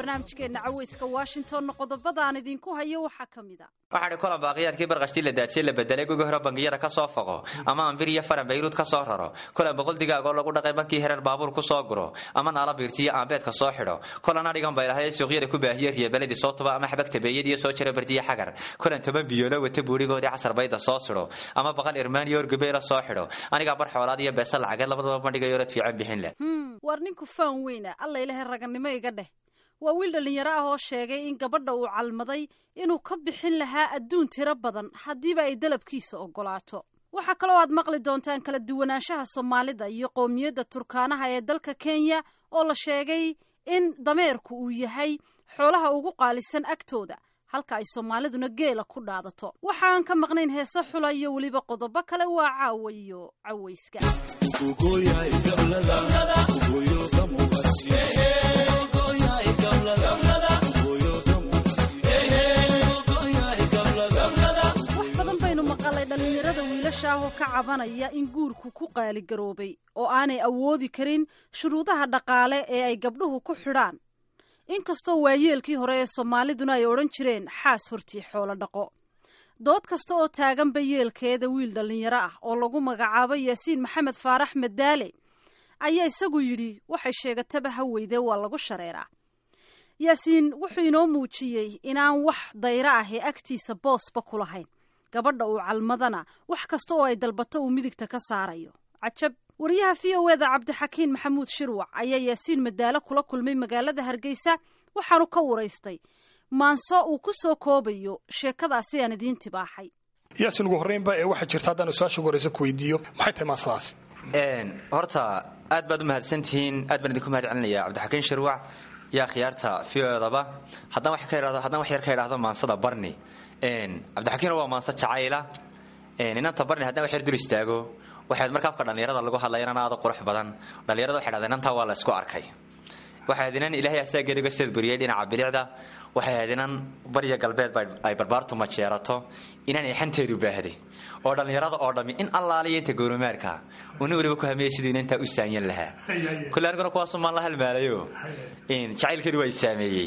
barnaamijkeenna caweyska washingtonna qodobadaan idinku hayo waxaa ka mid a waxaadhi kulan baaqiyaadkii barqashtii la daadsiye la bedelay gugi hore bangiyada ka soo foqo ama ambir iyo faran bayruud ka soo raro kulan boqol digaagoo lagu dhaqay bankii hereer baabuur ku soo guro ama naala biirtiyo aambeedka soo xidho kulan adhigan baylahay suuqyada ku baahiye riyabeladii soo tuba ama xabag tabeeyadiiyo soo jira bardiya xagar kulan toban biyoolo wata buurigoodii casar bayda soo sidho ama baqal irmaaniyo orgabeela soo xidho anigaa bar xoolaad iyo beesa lacageed labadaba bandhigayo rad fiican bixin leh war ninku faan weyna alla ilahay ragannimo iga dheh waa wiil dhallinyaro ah oo sheegay in gabadha uu calmaday inuu ka bixin lahaa adduun tiro badan haddiiba ay dalabkiisa oggolaato waxaa kaloo aad maqli doontaan kala duwanaanshaha soomaalida iyo qowmiyadda turkaanaha ee dalka kenya oo la sheegay in dameerku uu yahay xoolaha ugu qaalisan agtooda halka ay soomaaliduna geela ku dhaadato waxa aan ka maqnayn heese xula iyo weliba qodobo kale waa caawa iyo cawayska wax badan baynu maqalay dhallinyarada wiilasha ah oo ka cabanaya in guurku ku qaaligaroobay oo aanay awoodi karin shuruudaha dhaqaale ee ay gabdhuhu ku xidhaan inkastoo waayeelkii hore ee soomaaliduna ay odhan jireen xaas hortii xoolo dhaqo dood kasta oo taaganba yeelkeeda wiil dhallinyaro ah oo lagu magacaabo yaasiin maxamed faarax madaale ayaa isagu yidhi waxay sheegataba ha weydee waa lagu shareeraa yaasiin wuxuu inoo muujiyey inaan wax dayro ah ee agtiisa boosba ku lahayn gabadha uu calmadana wax kasta oo ay dalbato uu midigta ka saarayo cajab wariyaha v o eda cabdixakiin maxamuud shirwac ayaa yaasiin madaalo kula kulmay magaalada hargeysa waxaanu ka waraystay maanso uu ku soo koobayo sheekadaasi aan idiin tibaaxay yaasin ugu horreynba ee waxaa jirta haddaan su-aasha ugu horreysa ku weydiiyo maxay tahay maansadaas horta aad baad u mahadsantihiin aad baan idinku mahad celinaya cabdixakiin shirwac yaa khiyaarta v o edaba haddaan wax yar ka idhaahdo maansada barni cabdixakiin waa maanso jacayla inanta barni haddaan wax yar dul istaago waxaad marka afka dhallinyarada lagu hadlaya inan aada qurux badan dhallinyarada waxay dhahdeen inantaa waa la isku arkay waxay ahayd inan ilaahay asaageed uga seedburiyey dhinaca bilicda waxay ahayd inan barya galbeed ay barbaartu majeerato inaan ixanteedu baahday oo dhallinyarada oo dhammi in allaaliya inta gowramaarka una weliba ku hamiyey siduu inantaa u saanyan lahaa kulle aniguna kuwaasumaan la halmaalayo jacaylkeedu waa i saameeyey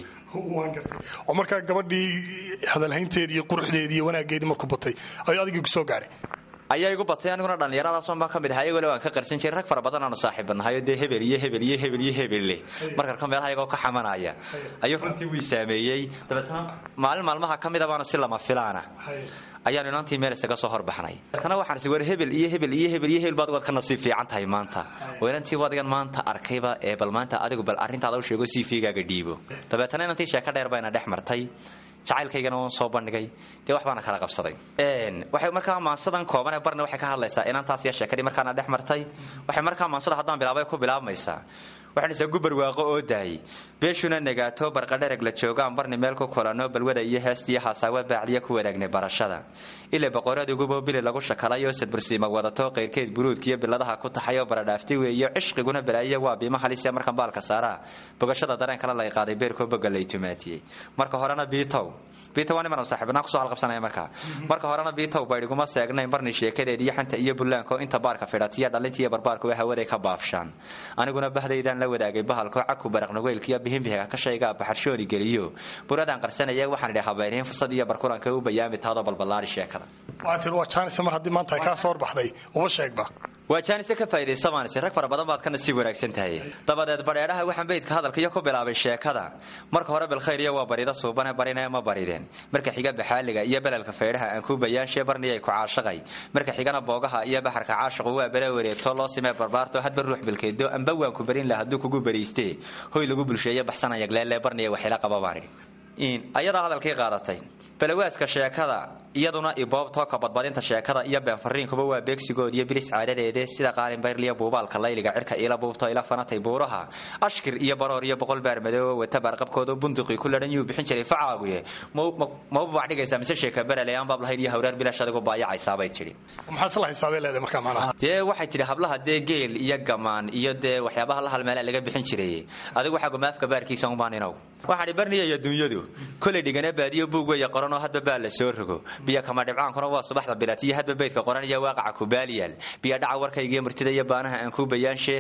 oo markaa gabadhii hadalhaynteedii iyo quruxdeedii iyo wanaaggeedii markuu batay ayuu adigii kusoo gaadhay ayaa igu batay aniguna dhallinyaradaasoo baa ka mid aha iyagole waan ka qarsan jiray rag fara badan aanu saaxiibanahayo dee hebel iyo hebel iyo hebel iyo hebelle markarka meelaha iyagoo ka xamanaya ayuu runtii wii saameeyey dabeetana maalin maalmaha ka mida baanu si lama filaana ayaanu inantii meel isaga soo horbaxnay dabeetana waxaan is war hebel iyo hebel iyo hebel iyo hebel baad waad ka nasiib fiican tahay maanta oo inantii wadigan maanta arkayba ee bal maanta adigu bal arrintaada u sheego sii fiigaaga dhiibo dabeetana inantii sheeko dheer bayna dhex martay jacaylkaygana waan soo bandhigay dee wax baana kala qabsaday waxay markaa maansadan kooban ee barni waxay ka hadlaysaa inantaas iyo sheekadii markaana dhex martay waxay markaa maansada haddaan bilaabay ku bilaabmaysaa waxaanisa gubar waaqo oo daayay beeshuna negaato barqadhereg la joogaan barni meel ku kulano balwada iyo heestiyo haasaawa baacdiya ku wanaagnay barashada ile boqoradugubo bili lagu shakalayo sadbursiima wadato qayrkeed buruudkiiyo biladaha ku taxayoo baradhaaftay weeyo cishqiguna balaayiya waa biima halisia markan baalka saaraa bogashada dareenkala lay qaaday beerkoo boga lay tumaatiyey marka horena biitow biitow waa niman saaxiibnaa kusoo halqabsanaya markaa marka horena biitow baydhiguma seegnayn barni sheekadeed iyo xanta iyo bullaanko inta baarka fidhatiya dhalintiiyo barbaarkuwa hawaday ka baafshaan aniguna bahdaydaan la wadaagay bahalko caku baraqnaweylkiyo bihinbihiga ka shaygaa baxarshooni geliyo buradaan qarsanaya waxaan idhi habeyneen fursad iyo barkulanka u bayaami taadoo balballaari sheekada waa tir waa jaanisa mar haddii maanta ay kaa soo horbaxday uba sheegba waa jaanise ka faa'idaysabaanise rag fara badan baad ka nasiib wanaagsan tahay dabadeed badheedhaha waxaan beydka hadalka iyo ku bilaabay sheekada marka hore bilkhayr iyo waa barida suubane barine ma barideen marka xiga baxaaliga iyo belelka faydhaha aan kuu bayaanshe barniyay ku caashaqay marka xigana boogaha iyo baxarka caashiqu waa bele wareegto loo simee barbaarto hadba ruux bilkeedo amba waan ku barin lah hadduu kugu bariistee hoy lagu bulsheeye baxsanayagleele barniya waxila qaba baan idhi ayadaa hadalkii qaadatay balawaaska sheekada iyaduna iboobtooka badbadinta sheekada iyo beenfariinkuba waa beegsigood iyo bilis caadadeede sida qaalinbayrliya buubaalka layliga cirka ila buubto ila fanatay buuraha ashkir iyo baroor iyo boqol baar madoobo wata baarqabkooda bunduqii ku ladhan yuu bixin jiray facaaguye mauba wax dhigaysaa mise sheeka berale aan baab lahayn iyo hawraar bilaash adigu baayacaysaabay tidhi maxaad isla xisaabay leedahay markaa macnaha dee waxay tidhi hablaha dee geel iyo gamaan iyo dee waxyaabaha la halmeela laga bixin jiray adigu waxaa gumaafka baarkiisa umbaan inow waxaan idhi barniya iyo dunyadu berigu kolay dhigana baadiyo buug weya qoranoo hadba baa la soo rogo biyo kama dhibcaankuna waa subaxda bilatiyo hadba beydka qoranaya waaqaca kubaaliyaal biyo dhaca warkayga iyo murtida iyo baanaha aan kuu bayaanshe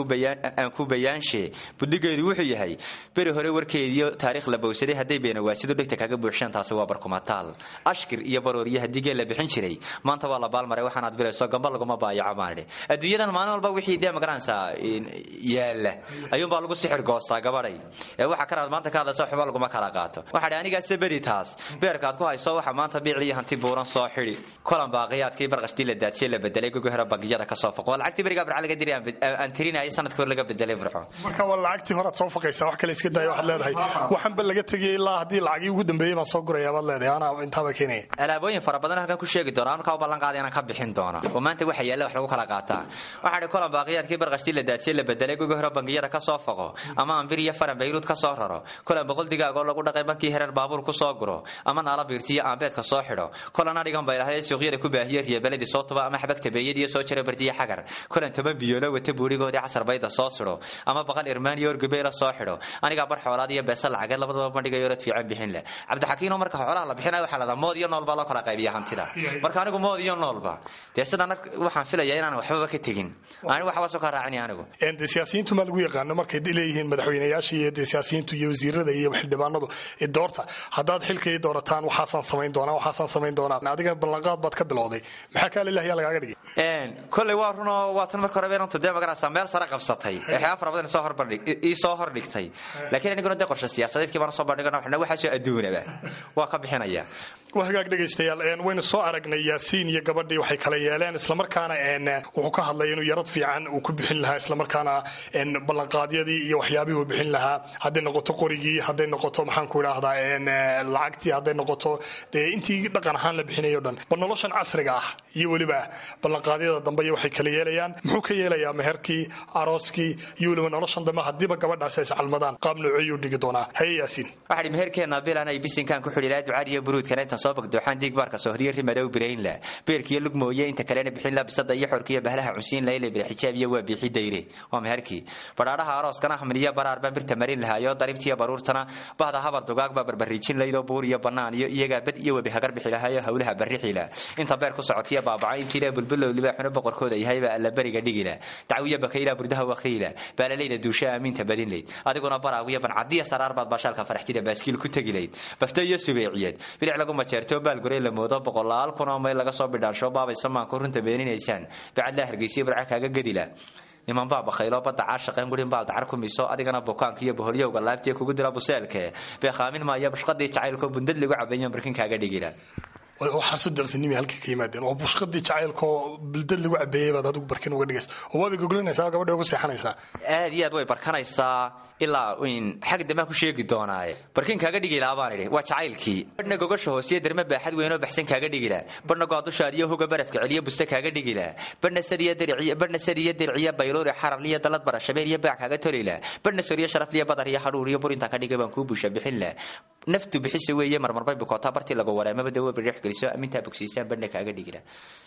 aan kuu bayaanshe budhigeedu wuxuu yahay beri hore warkeediyo taariikh la bowsaday hadday beenawaasidu dhegta kaga buuxsheen taasi waa barkumataal ashkir iyo barooriyo haddii geel la bixin jiray maanta waa la baalmaray waxaanaad bilayso gamba laguma baayaco baanidhi adduunyadan maalin walba wixii dee magaranaysaa yaala ayuunbaa lagu sixir goostaa gabadhay ee waxa kanaad maanta ka hadlayso waxba laguma kala qaato waxaa anigaase beri taas beerkaad ku hayso waxa maanta biicliyo hanti buuran soo xidhi kolan baaqiyaadkii barqashtii la daadsiye la bedelay gogo hore bangiyada ka soo foqo waa lacagtii berigaa barca laga diri aan tirinayay sanadkii hore laga bedelay burxo marka waa lacagtii horead soo faqaysaa wax kale iska daaya waxaad leedahay waxaanba laga tegay ilaa haddii lacagii ugu dambeeyey baan soo guraya baad leedahay anaa intaaba keenaya alaabooyin fara badan halkan ku sheegi doona markaa u ballan qaaday inaan ka bixin doono oo maanta waxa yaalla wax lagu kala qaataa waxaa dhi kolan baaqiyaadkii barqashtii la daadsiye la bedelay gogo hore bangiyada ka soo foqo ama ambir iyo faran bayruud ka soo raro kolan boqol digaagoo lagu dhaqay bankii hereer baabuur ku soo guro ama naala biirtiyo aanbeedka soo xidho kolan adhigan bay lahayd suuqyada ku baahiye riyabeladii soo tuba ama xabagta beeyadiyo soo jira bardiya xagar kolan toban biyoolo wata buurigoodii casar bayda soo sidho ama baqal irmaaniyo orgabeela soo xidho anigaa bar xoolaad iyo beesa lacageed labadaba bandhigayo rad fiican bixin leh cabdixakiinoo marka xoolaha la bixinayo waxaa ladaa mood iyo nool baa loo kala qaybiya hantida marka anigu mood iyo noolba dee sidaan waxaan filayaa inaan waxbaba ka tegin ani waxba soo ka raacin anigu de siyaasiyiintu maa lagu yaqaano markay leeyihiin madaxweynayaasha iyo de siyaasiyiintu iyo wasiirada iyo xildhibaanadu doorta haddaad xilkay doorataan waxaasaan samayn doonaa waxaasaan samayn doonaa adiga ballanqaad baad ka bilowday maxaa kaa lilahiyaa lagaaga dhigay koley waa runoo waa tan marka hore beenantu dee magaraysaa meel sare qabsatay waxyaaba fara badan soo horbandhig ii soo hordhigtay laakiin aniguna dee qorshe siyaasadeedkii baan soo bandhigana waxna waxaasoo adduunaba waa ka bixinaya waa hagaag dhegaystayaal waynu soo aragnay yaasiin iyo gabadhii waxay kala yeeleen islamarkaana wuxuu ka hadlay inuu yarad fiican uu ku bixin lahaa islamarkaana ballanqaadyadii iyo waxyaabihii uu bixin lahaa hadday noqoto qorigii hadday noqoto maxaanku idhaahdaa lacagtii hadday noqoto dee intii dhaqan ahaan la bixinayo dhan bal noloshan casriga ah iyo weliba ballanqaadyada dambe iyo waxay kala yeelayaan muxuu ka yeelayaa meherkii arooskii iyo weliba noloshan dambe haddiiba gabadhaasi ay iscalmadaan qaab nooceyuu dhigi doonaa haye yaasiin waxaa dhi meherkeenna bilan ay bisinkaan ku xidhi lahaa ducaad iyo buruudkana intaan soo bagdooxaan diig baarka sohriyo rimadow birayn la beerkiyo lug mooye inta kalena bixin la bisada iyo xorkiyo bahlaha cunsiin la ile bidxijaab iyo waa biixi dayre waa meherkii badhaadhaha arooskana hamniyo baraar baan birta marin lahaayo daribtiyo baruurtana bahda habar dugaag baa barbariijin laydoo buur iyo bannaan iyo iyagaa bad iyo webi hagar bixi lahaayo howlaha barrixila inta beer ku socotiya baabaca intiila bulbulow libaaxuna boqorkooda yahayba alla beriga dhigila dacwiyo bakayla burdaha wakiila baalalayda duusha aaminta badinlayd adiguna baraagiyo bancadiya saraar baad baashaalka faraxtida baaskiil ku tegilayd bafto iyo subeeciyeed bilic lagu majeerto baalguray la moodo boqolaal kunoo mayl laga soo bidhaansho baabay samaanku runta beeninaysaan bacadlaa hargeysiya barca kaaga gedila niman baa bakaylo badda caashaqeen gurin baal dacar ku miso adigana bukaanka iyo boholyowga laabtiya kugu dila buseelke beekhaamin maaya bashqadii jacaylkoo bundad lagu cabeeyo markin kaaga dhigila waxaan soo darsanimi halka ka yimaadeen oo bushqadii jacaylkoo bildad lagu cabeeyey baad adigu barkin uga dhigaysa oo waabay goglinaysaa gabadha ugu seexanaysaa aad iyo aad way barkanaysaa ilaa xag dambe ku sheegi doonaaye barkin kaaga dhigilaa baan idhi waa jacaylkii badhna gogosha hoosiyo derme baaxad weynoo baxsan kaaga dhigila badhna goadushaad iyo hoga barafka celiyo buste kaaga dhigila badhna sadiyo dirciyo badhna sadiyo dirciyo bayluuri xararliyo dalad bara shabeel iyo baac kaaga tolila badhna soriyo sharafliyo badar iyo hadhuur iyo bur intaa ka dhigay baan kuu busha bixin la naftu bixisa weeye marmarbay bukootaa bartii lagu wareemaba dawo bidhex geliso amintaa bogsiisaan badhna kaaga dhigila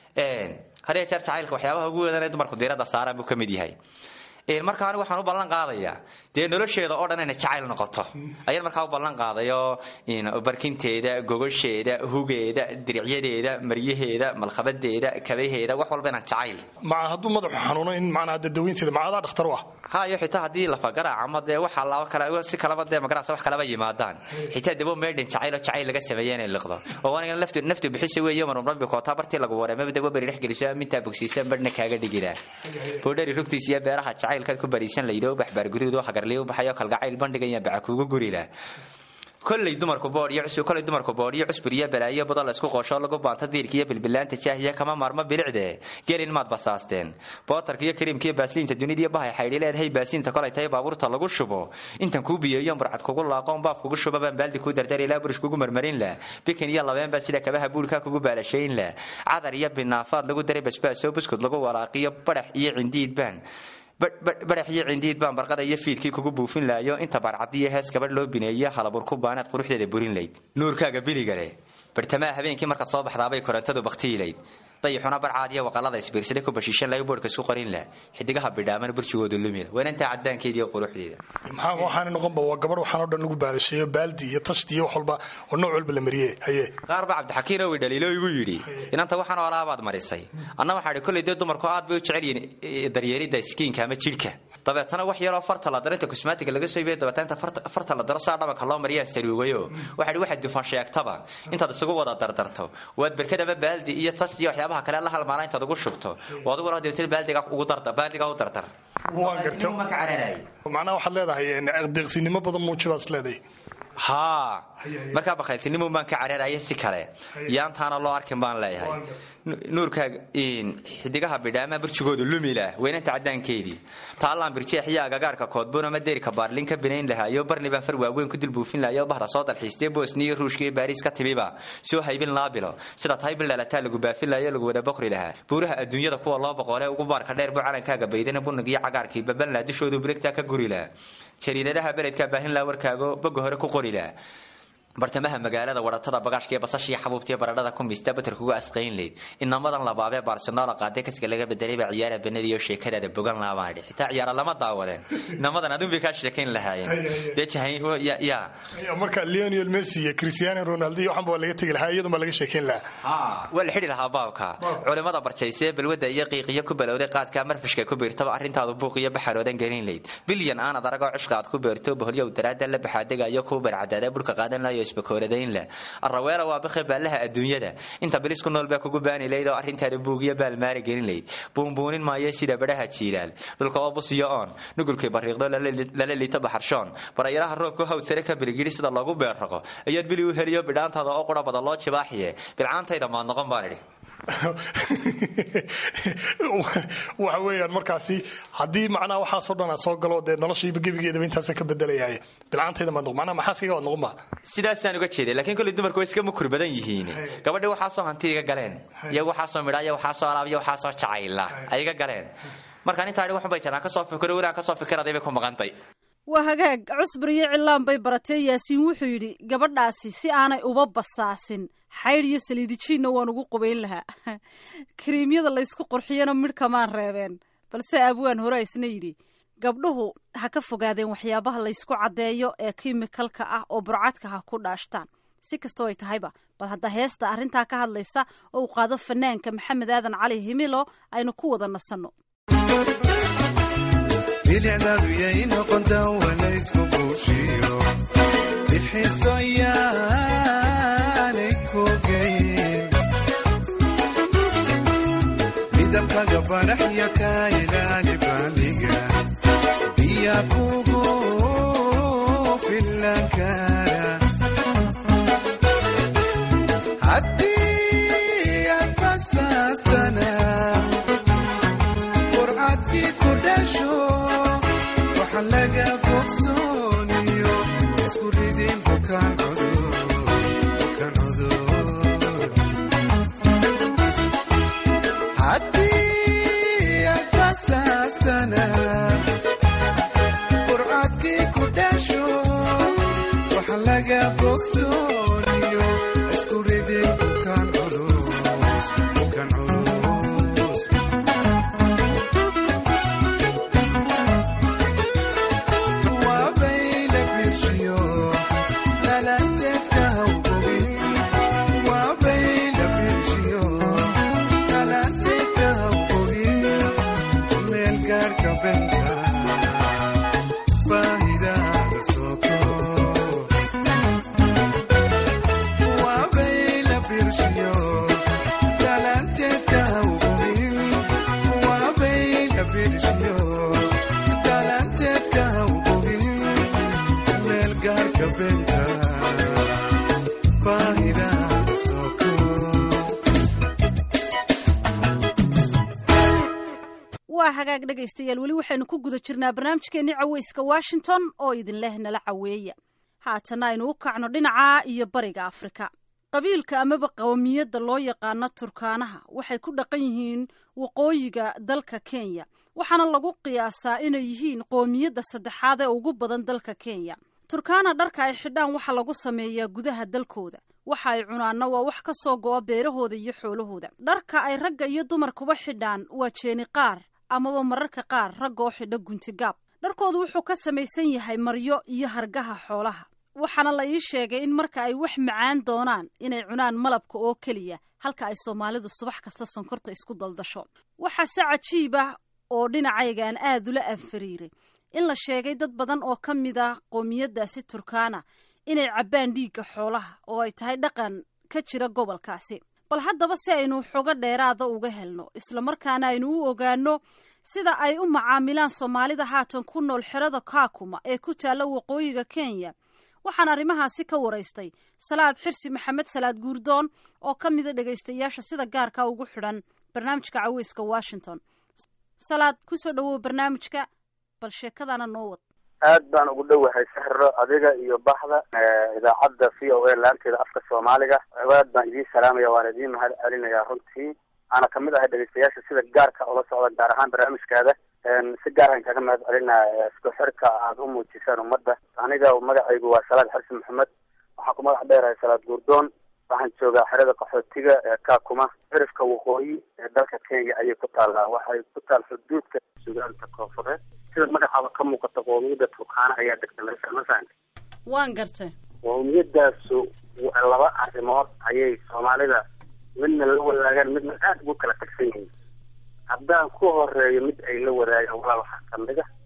hadee jeer jacaylka waxyaabaha ugu weedan ee dumarku diiradda saaraan buu ka mid yahay marka anigu waxaan u ballan qaadayaa dee nolosheeda oo dhan inay jacayl noqoto ayaan markaa u ballan qaadayo barkinteeda gogosheeda hugeeda diricyadeeda maryaheeda malkhabadeeda kabaheeda wax walba inaan jacayl maca hadduu madaxu xanuuno in macnaa dadaweynteeda macadaa dhakhtar u ah hayo xitaa haddii lafagaraac ama dee waxa laba kale si kalaba dee magarasa wax kalaba yimaadaan xitaa dabo meedhin jacayl oo jacayl laga sameeya inay liqdo oo aniga naftu naftu bixisa weeye marmarbi kootaa bartii lagu wareemaba dabo beri dhex geliso amintaa bogsiisan badhna kaaga dhigilaa boodhari rugtiisa iyo beeraha jacaylkaad ku bariisan laydo baxbaargurido hagarliyo baxayo kalgacayl bandhigaya baca kugu gurila koley dumarku boodkoley dumarku boodhiyo cusbur iyo balaayo badal isku qoosho lagu baanto diirka iyo bilbilaanta jaahiya kama maarmo bilicde gelin maad basaasteen bootarka iyo kariimka iyo baasliinta dunida iyo bahay xaydhi leedahay baasiinta kolay tahay baabuurta lagu shubo intan kuu biyeeyo burcad kugu laaqoon baaf kugu shuba baan baaldi kuu dardar ilaa burish kugu marmarin lah bikin iyo labeenba sida kabaha buulka kugu baalashayn lah cadar iyo binaafaad lagu daray basbaasoo buskud lagu walaaqiyo badax iyo cindiid baan badax iyo cindiid baan barqada iyo fiidkii kugu buufin laayo inta baarcadiyo hees gabadh loo bineeyo halabur ku baanaad quruxdeeda burin layd nuurkaaga biliga leh bartamaha habeenkii markaad soo baxdaabay korontadu baktiilayd dayixuna barcaadiya waqalada isbiirsaday ku bashiishan laga boodhka isku qorin lah xidigaha bidhaamana burjigoodu lumila weenantaa cadaankeeda iyo quruxdeeda maxaa waxaana noqonba waa gabadh waxaan oo dhan lagu baadasheeyo baaldi iyo tashti iyo wax walba oo nooc walba la mariyey haye qaar baa cabdixakiin owi dhaliilo igu yidhi inanta waxaan oolaabaad marisay anna waxaa idhi kolley dee dumarku aad bay u jecel yihiin daryeelidda skiinka ama jidhka dabeetana wax yaroo farta la daro inta kusmaatiga laga soo iibiya dabeetana inta farta la daro saa dhabanka loo mariyaa saluugayo waxa idhi waxaad dufan sheegtaba intaad isugu wada dardarto waad berkad ama baaldi iyo tas iyo waxyaabaha kale la halmaala intaad ugu shubto oo adiguna dabeetana baaldiga ugu darda baaldiga u dardar waa garta macnaha waxaad leedahay deeqsinimo badan muuji baad is leedahay haa markaa bakhayltinimo baan ka cararaya si kale yaantaana loo arkin baan leeyahay nuurkaa xidigaha bidhaama burjigoodu lumila weynanta cadaankeedii taallaan birjeexiya agagaarka koodbuun ama deerka baarlin ka binayn lahaa iyo barni baan far waaweyn ku dulbuufin lahaa iyo bahda soo dalxiistay bosniya ruushka iyo baariis ka timiba soo haybin laabilo sida tahay bil dhalataa lagu baafin lahaa iyo lagu wada boqri lahaa buuraha adduunyada kuwa loo boqolee ugu baarka dheer buu calankaaga baydana bunig iyo cagaarkii baban lahaa dushoodu birigtaa ka guri lahaa jariidadaha beledkaa baahin lahaa warkaago boga hore ku qori lahaa bartamaha magaalada waratada bagaashka ee basashiiyo xabuubtiiyo baradhada ku miista batarkuga asqayn leyd inamadan labaabee barcelona qaade kaska laga bedelay baa ciyaara banadiyo sheekadaada bogan laabaan dhici xitaa ciyaara lama daawadeen inamadan adun bay kaa sheekayn lahaayeen dee jahayn ya marka leonel messi iyo cristiano ronaldo iyo waxan baa laga tegi lahaa iyadun baa laga sheekayn lahaa waa la xidhi lahaa baabka culimada barjayse balwada iyo qiiqiyo ku balowday qaadka marfishka ku biirtaba arrintaadu buuq iyo baxaroodan gelin leyd bilyan aanad aragoo cishqa aad ku beerto boholyow daraada la baxaadegayo kuu barcadaada burka qaadan layo isbakooradaynla araweela waa bakhe baallaha adduunyada inta bilis ku nool baa kugu baani layd oo arrintaada buugiyo baalmaari gelin layd buunbuunin maayo sida badhaha jiilaal dhulka oo busiyo oon nugulkay bariiqdo lala liito baxarshoon barayaraha roobku hawd sare ka biligiri sida loogu beerraqo ayaad bili u heliyo bidhaantaada oo qura bada loo jibaaxiye bilcaantayda maad noqon baan idhi waxa weeyaan markaasi haddii macnaha waxaasoo dhan aad soo galo dee noloshayba gebigeedaba intaasa ka bedelayay bilcaantayda maad noqon macnaha maxaaskayga waad noqon ba sidaasaan uga jeeday laakiin kolley dumarku way iska mukur badan yihiin gabadhii waxaasoo hanti iga galeen iyo waxaasoo midhaa iyo waxaasoo alaab iyo waxaasoo jacayla ay iga galeen markaan intaa waxun bay jiraan kasoo fikiro weli kasoo fikiraday bay ku maqantay waa hagaag cusbur iyo cilaan bay baratee yaasiin wuxuu yidhi gabadhaasi si aanay uba basaasin xaydh iyo saliidijiinna waan ugu qubayn lahaa kariimyada laysku qurxiyana midhkamaan reebeen balse abwaan hore isna yidhi gabdhuhu ha ka fogaadeen waxyaabaha laysku caddeeyo ee kimikalka ah oo burcadka ha ku dhaashtaan si kastoo ay tahayba bal hadda heesta arrintaa ka hadlaysa oo uu qaado fanaanka maxamed aadan cali himilo aynu ku wada nasanno bilicdaadu yay noqontaa walaysku buushiyo bixiso yaanay kogeyn midabkaga baraxya ka ilaali baaliga biya kugu filan kara haddii aad basaastana qurcadkii ku dhasho laga bogsooniyo isku ridin bukaan cudur haddii aad basaastana qurcadkii ku dhasho waxa laga bogsooniyo isku ridin bukaan culus bukaan culus waa hagaag dhegaystayaal weli waxaynu ku guda jirnaa barnaamijkeenii caweyska washington oo idinleh nala caweeya haatana aynu u kacno dhinaca iyo bariga afrika qabiilka amaba qowmiyadda loo yaqaano turkaanaha waxay ku dhaqan yihiin waqooyiga dalka kenya waxaana lagu qiyaasaa inay yihiin qoomiyadda saddexaad ee ugu badan dalka kenya turkaana dharka ay xidhaan waxaa lagu sameeyaa gudaha dalkooda waxa ay cunaanna waa wax ka soo go'a beerahooda iyo xoolahooda dharka ay ragga iyo dumarkuba xidhaan waa jeeni qaar amaba mararka qaar ragga oo xidha guntigaab dharkoodu wuxuu ka samaysan yahay maryo iyo hargaha xoolaha waxaana la ii sheegay in marka ay wax macaan doonaan inay cunaan malabka oo keliya halka ay soomaalidu subax kasta sonkorta isku daldasho waxaase cajiib ah oo dhinacaygaan aad ula anfariiray in la sheegay dad badan oo ka mid ah qoomiyaddaasi turkaana inay cabbaan dhiigga xoolaha oo ay tahay dhaqan ka jira gobolkaasi bal haddaba si aynu xogo dheeraada uga helno islamarkaana aynu u ogaano sida ay u macaamilaan soomaalida haatan ku nool xerada kaakuma ee ku taalla waqooyiga kenya waxaan arrimahaasi ka waraystay salaad xirsi maxamed salaad guurdoon oo ka mida dhegaystayaasha sida gaarka ugu xidhan barnaamijka caweyska washington salaad kusoo dhawow barnaamijka bal sheekadana noo wad aad baan ugu dhowahay sahro adiga iyo baxda idaacadda v o a laanteeda afka soomaaliga aad baan idiin salaamaya waan idiin mahad celinayaa runtii ana kamid ahay dhegeystayaasha sida gaarka ula socda gaar ahaan barnaamijkaada si gaaraan kaga mahad celinaya isku xirka aada u muujisaan ummadda aniga magacaygu waa salaad xarsi maxamed waxaan ku magac dheerahay salaad guurdoon waxaan joogaa xerada qaxootiga ee kaakuma cirifka waqooyi ee dalka kenya ayay ku taallaa waxay ku taal xuduudka sugaanta koonfureed sida magacaaba ka muuqata qoomiyadda turkaana ayaa degta meesha masaanka waan gartay qoomiyadaasu laba arrimood ayay soomaalida midna la wadaagaan midna aada ugu kala tagsan yihiin haddaan ku horeeyo mid ay la wadaagaan walaal waxaa kamid a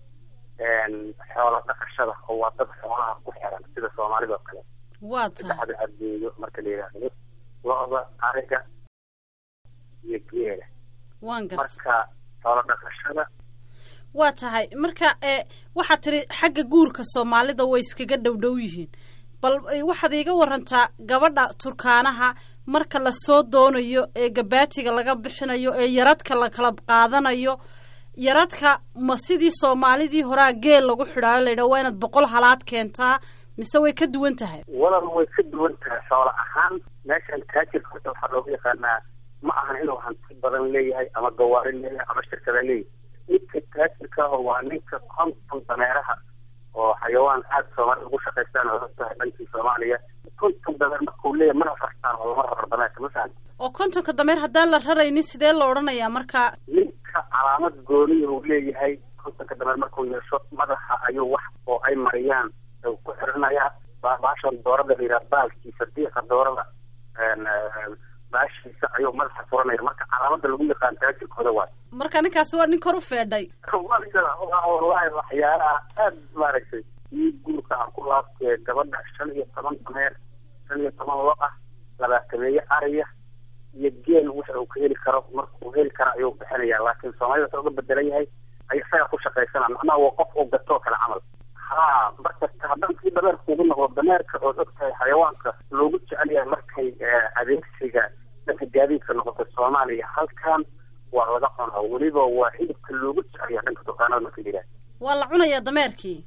xoola dhaqashada oo waa dad xoolaha ku xiran sida soomaalida oo kale waa tahay saddexda adduunyo marka la yidhaahdo lo-da ariga iyo geela waan gartay marka xoola dhaqashada waa tahay marka e waxaad tiri xagga guurka soomaalida way iskaga dhowdhow yihiin bal waxaad iiga warantaa gabadha turkaanaha marka lasoo doonayo ee gabaatiga laga bixinayo ee yaradka la kala qaadanayo yaradka ma sidii soomaalidii horaa geel lagu xidhaayo la yidhaha waa inaad boqol halaad keentaa mise way ka duwan tahay walal way ka duwan tahay xoola ahaan meeshan taajirka horta waxaa looga yaqaanaa ma ahan inuu hanti badan leeyahay ama gawaari leeyahay ama shirkada leeyahay midka taajirka ah waa ninka konton dameeraha oo xayawaan aada soomaalida ugu shaqaystaan oo tahay dhankii soomaaliya konton dameer markuu leeyahay mana fartaan oo lama raro dameerka masalan oo kontonka dameer haddaan la raraynin sidee la odhanayaa marka ninka calaamad gooniya uu leeyahay kontonka dameer markuu yeesho madaxa ayuu wax oo ay mariyaan ku xirinayaa baashan doorada la yidhaha baalkiisa diiqa doorada baashiisa ayuu madaxa furanaya marka calaamada lagu yaqaan taajirkooda waay marka ninkaasi waa nin kor u feedhay wallahi waxyaalaha aad maaragtay ii guurka aan ku laabtee gabadha shan iyo toban dameer shan iyo toban lo ah labaatameeye ariya iyo geel waxa uu ka heli karo markuu heli karo ayuu bixinaya laakiin soomaalida wuxuu uga bedelan yahay ay isaga ku shaqaysana macnaha waa qof oo gatoo kale camal ha marka haddaan sii dameerka ugu noqdo dameerka ood og tahay xayawaanka loogu jecel yahay markay adeegsiga dhanka gaadiidka noqoto soomaaliya halkan waa laga cunaa weliba waa hilibka loogu jecel yahay dhanka dukaanada marka la yidhaha waa la cunayaa dameerkii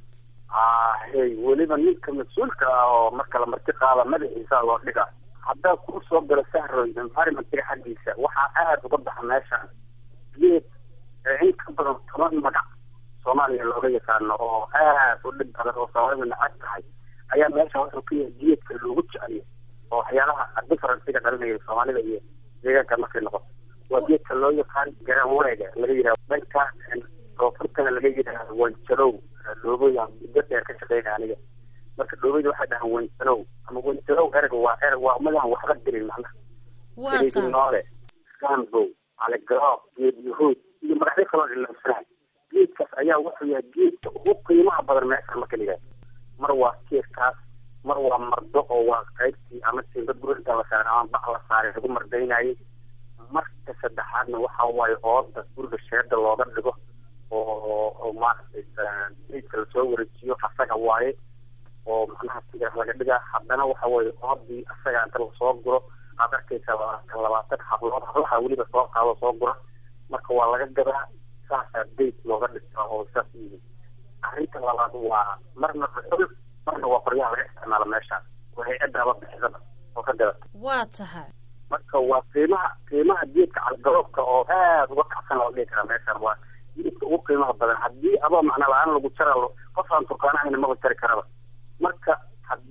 ahey weliba ninka mas-uulka ah oo marka la marti qaada madaxiisa loo dhiga haddaa kuu soo galo sahroy environmentga xaggiisa waxaa aada uga baxa meeshaan geed in ka badan toban magac soomaaliya looga yaqaano oo aad u dhib badan oo soomaalida nacab tahay ayaa meesha wuxuu ka yahay geedka loogu jeceliyo oo waxyaalaha differencega dhalinaya soomaalida iyo deegaanka markay noqoto waa geedka loo yaqaan garaanwareega laga yidhaha dhanka koonfurtana laga yidhaha wanjalow dhoobooy muddo dheer ka shaqeynaya aniga marka dhoobeyda waxay dhahaan wanjalow ama wanjalow ereg waa ereg waa umadaan waxba dirin macnaha waa tahay noole gambow caligaroob geed yahuud iyo magacyo kaloo ilamsanahay geedkaas ayaa wuxuu yahay geedka ugu qiimaha badan meesha marka la yidhaha mar waa geedkaas mar waa mardo oo waa qaybtii ama tiinba gurida la saaray ama bac la saaray lagu mardaynayay marka saddexaadna waxa waaye ooda guriga sheeda looga dhigo oo oo maaragtay geedka lasoo wareejiyo asaga waaye oo macnaha sida laga dhigaa haddana waxa weeye oodii asaga inta lasoo guro aad arkaysa labaatan labaatan hablood hablaha weliba soo qaado soo gura marka waa laga gadaa saasaa dayt looga dhigtaa oo saas yihiin arrinta labaad waa marna dhuxul marna waa qoryaha laga isticmaalo meeshaas oo hay-addaaba bixisada oo ka gadata waa tahay marka waa qiimaha qiimaha geedka calgaroobka oo aada uga kacsan loo dhihi karaa meeshaan waa geedka ugu qiimaha badan haddii adoo macna la-aan lagu jara qof aan turkaana ahayna maba jari karaba marka haddii adoo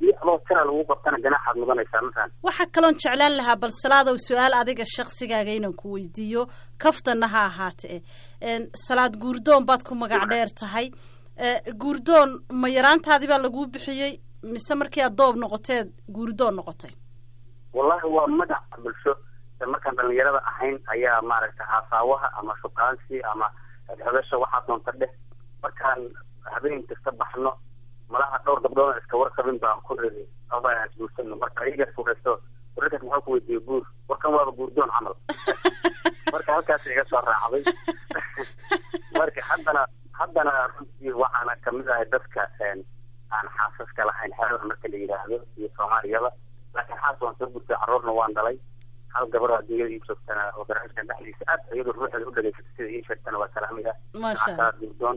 askara lagu qabtana ganaaxaad mudanaysaa masalan waxaa kaloon jeclaan lahaa bal salaadow su-aal adiga shaksigaaga inaan ku weydiiyo kaftanna ha ahaatee Een, salaad guurdoon baad ku magac dheer tahay Eh, guurdoon ma yaraantaadii baa laguu bixiyey mise markii aad doob noqoteed guurdoon noqotay wallahi waa magac bulsho ee markaan dhalinyarada ahayn ayaa maaragtay haasaawaha ama shukaansi ama xodasha waxaa doonta dheh markaan habeen kasta baxno malaha dhowr gabdhood iska warqabin baan ku ridi abaan isguursano marka iyaga furaysto wararkaas maxaa ku weydiiyey guur warkan waaba guurdoon camal marka halkaas iga soo raacday marka haddana haddana runtii waxaana kamid ahay dadka een, aan xaasaska lahayn xerada marka la yidhaahdo iyo soomaaliyaba laakiin xaas waan soo gurtay carruurna waan dhalay hal gabar adduunyada ii joogtana oo barnaamijkan dhexdiisa aad iyadoo ruuxeeda u dhageysata sida ii sheegtana waa salaamaya Masha Allah. Xataa guurdoon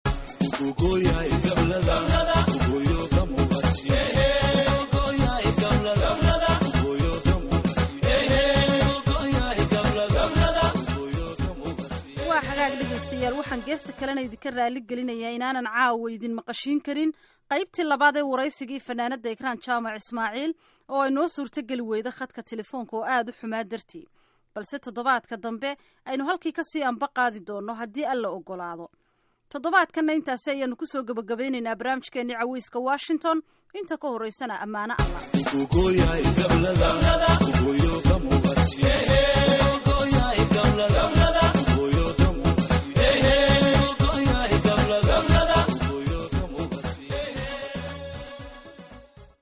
waa xagaag dhegaystayaal waxaan geesta kalena idinka raali gelinayaa inaanan caawa idin maqashiin karin qaybtii labaad ee waraysigii fanaanada ekraan jaamac ismaaciil oo ay noo suurtogeli weyda khadka telefoonka oo aada u xumaa dartii balse toddobaadka dambe aynu halkii kasii anba qaadi doonno haddii alla ogolaado toddobaadkanna intaasi ayaanu kusoo gebagabaynaynaa barnaamijkeenii caweyska washington inta ka horeysana ammaano allah Ugoya y Gablada, Ugoyo Gamubasi, Ugoya y Gablada.